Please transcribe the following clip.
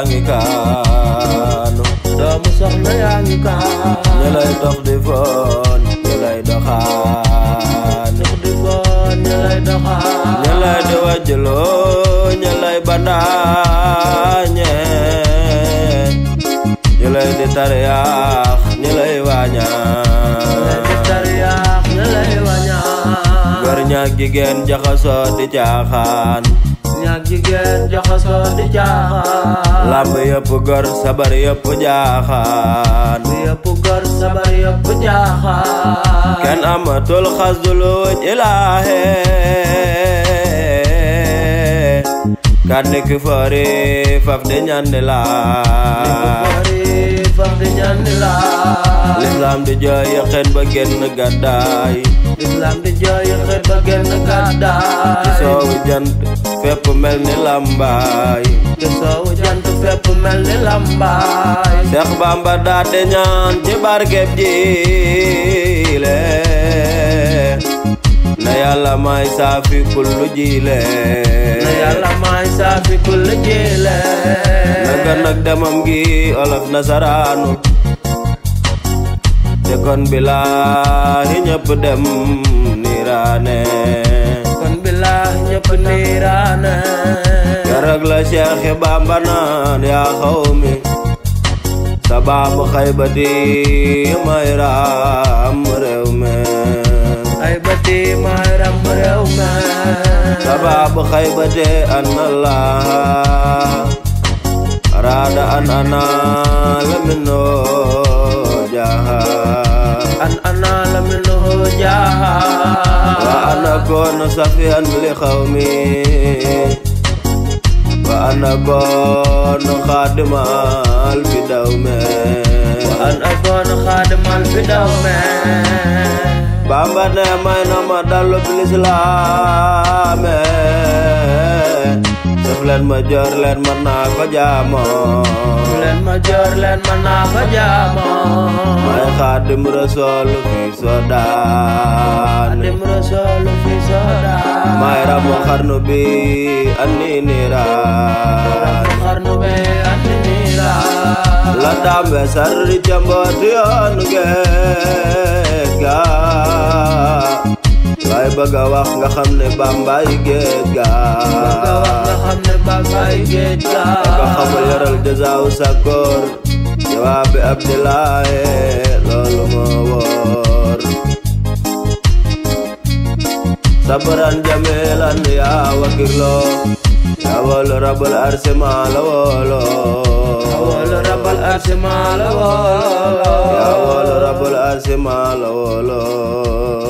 yaa ngi kaanu doomu soxna yaa ngi kaan ñi lay dox di foon ñi lay doxaan dox di boon ña lay doxaan ñi lay di wajjloo ñi lay bandaañe ñi lay di tariyaax ñi lay waañaan di tariyaax ña lay wañaan góor ñaak jigéen jaxasoo di caaxaan ñaag jigéen jaxasoo di jaaxaan lamb yëpp gor sabar yëpp jaaxaan bu yëpp gor sabar yëpp jaaxaan kenn amatul xasduluj ilaahe kan ki fori faf di ñandi laa bari faf di ñandi laa l'islam di jooy yëqeen ba génn gàddaay islam di jooy xet ba génn gàddaay soowu jant fépp mel ni lambaay te soowu jant fépp mel ni lambaay Seex Bamba daa de ñaan ci barkeb jiile na yàlla may saafi kullu jiile na yàlla may saafi kulli jiile naka nag demam gi olof nasaraanu te kon bilaahi ñëpp dem niiraane kon billaah ñëpp niiraane garag la Seex Bamba naan yaa xawmi sababu xaybati may raam réew me ay bati may ram réew me sababu xaybati an allah arada an ana lamino jaha an ana la minhu jaaha wa ana kono safiyan li xawmi wa ana kono xaadimal fi dawme an akoon xaadimal fi daw me Bamba ne may na ma dallu bilislaame def leen ma joor leen mën naa ko jaamoo leen ma joor leen ma naa ko jaamoo may xaadim rasool fi sodaane dim rasool fi soodaan may ramu xarnu bi anni niiraan xarnu be andi niiraan la dambe sarri cambooti yoonu géej ga lay bëgg a wax nga xam ne bambay géej ga nga wax nga xam ne bambay géej ga nga xamul yaral jazaaw sakkoor jawaabi abdilaaye loolu moo wóor sabran jamilan yaa wakirlo yaa wóolu rabul arsi maa la wóolo wala rabal arsi maa la woo yaa wóolu rabul arsi maa la wóolo